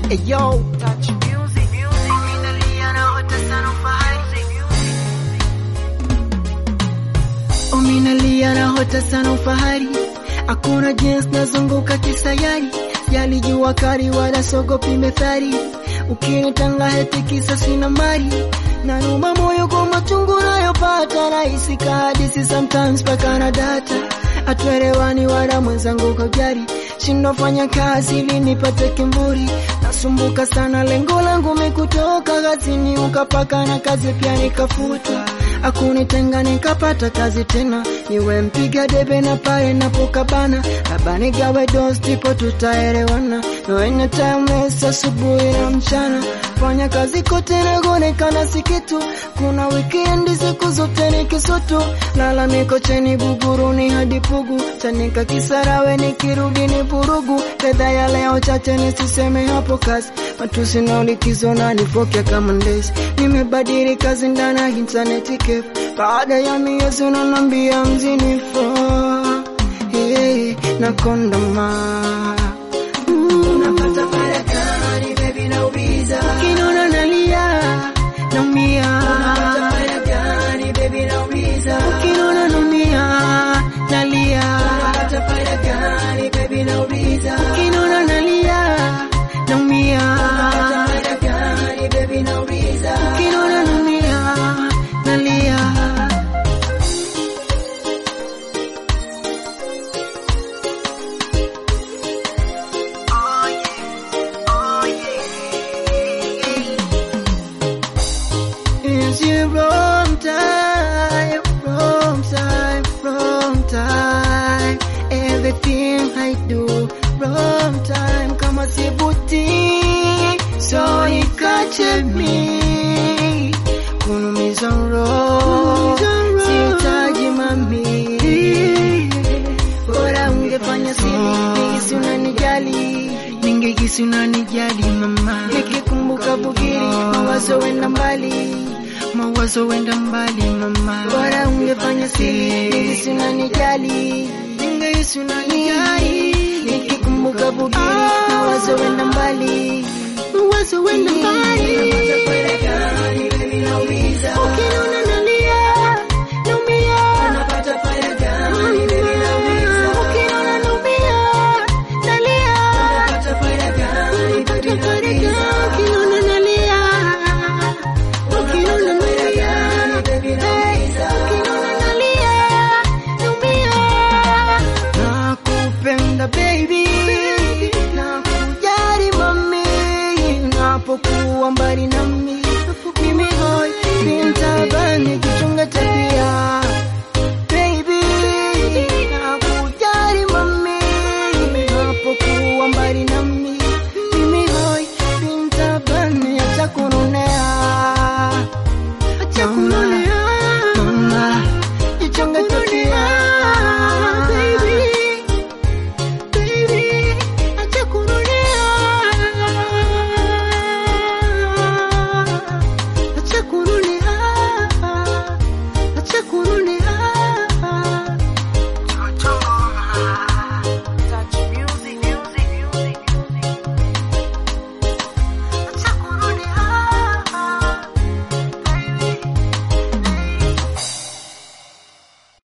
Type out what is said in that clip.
Hey yo, touch music, music. Minalia na hota sana ufahari. Ominalia na hota sana ufahari. Hakuna jinsi nazunguka kisayari. Jali jua kali wala sogopi methari. Ukinitanga heti kisa sina mali. Nanuma moyo kwa machungu nayopata. Rahisi kahadisi sometimes paka na data. Hatuelewani wala mwenzangu kujari. Shindwa fanya kazi ili nipate kimburi. Nasumbuka sana lengo langu mikutoka kazini ukapaka na kazi pia nikafuta. Akunitenga nikapata kazi tena, niwe mpiga debe na pale napokabana, labda nigawe dos tipo tutaelewana. No anytime mess asubuhi na mchana, fanya kazi kote nagonekana si kitu. Kuna weekend siku zote ni kisutu, lalamiko cheni buguruni hadi pugu, chanika kisarawe nikirudi ni vurugu. Fedha ya leo chache nisiseme hapo kazi, matusi na likizo na nipokea kama ndezi. Nimebadili kazi ndana intaneti kefu, baada ya miezi unanambia mzinifu hey, na kondoma Unapata pale gani baby nauliza Ukinona nalia naumia Unapata pale gani baby nauliza Ukinona naumia nalia Unapata pale gani baby nauliza Ukinona nalia naumia Unapata pale gani baby nauliza Ukinona naumia nalia It's you wrong time, wrong time, wrong time. Everything I do, wrong time. Kama sibuti, so ikache mi. Kunumiza roho, sihitaji mami. Bora ungefanya siri, ningisi unanijali. Ningehisi unanijali mama. Nikikumbuka bugiri, mawazo wenda mbali mawazo wenda mbali mama, bora ungefanya siri, ningehisi unanijali, ningehisi unanijali, nikikumbuka bugiri, mawazo wenda mbali, mawazo wenda mbali, ukinona